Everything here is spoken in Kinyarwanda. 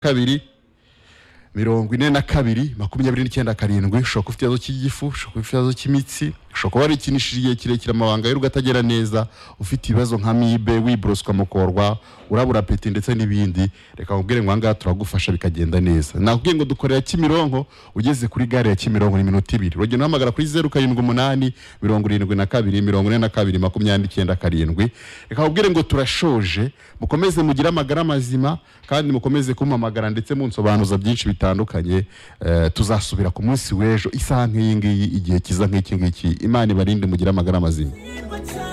kabiri mirongo ine na kabiri makumyabiri n'icyenda karindwi shoka ufite ikibazo cy'igifu shoka ufite ikibazo cy'imitsi shoka warikinishije igihe kirekire amabanga y'urugo atagera neza ufite ibibazo nka mibe wiboroswa mukorwa urabura peti ndetse n'ibindi reka nkubwire ngo ahangaha turagufasha bikagenda neza nakubwiye ngo dukorera kimironko ugeze kuri gare ya kimironko ni iminota ibiri urugendo uhamagara kuri zeru karindwi umunani mirongo irindwi na kabiri mirongo ine na kabiri makumyabiri n'icyenda karindwi reka nkubwire ngo turashoje mukomeze mugire amagara mazima kandi mukomeze kumpamagara ndetse munsobanuza byinshi bitandukanye eh, tuzasubira ku munsi w'ejo isaha nk'iyi ngiyi igihe kiza nk'iki ngiki imana ibarinde mugire amagara mazima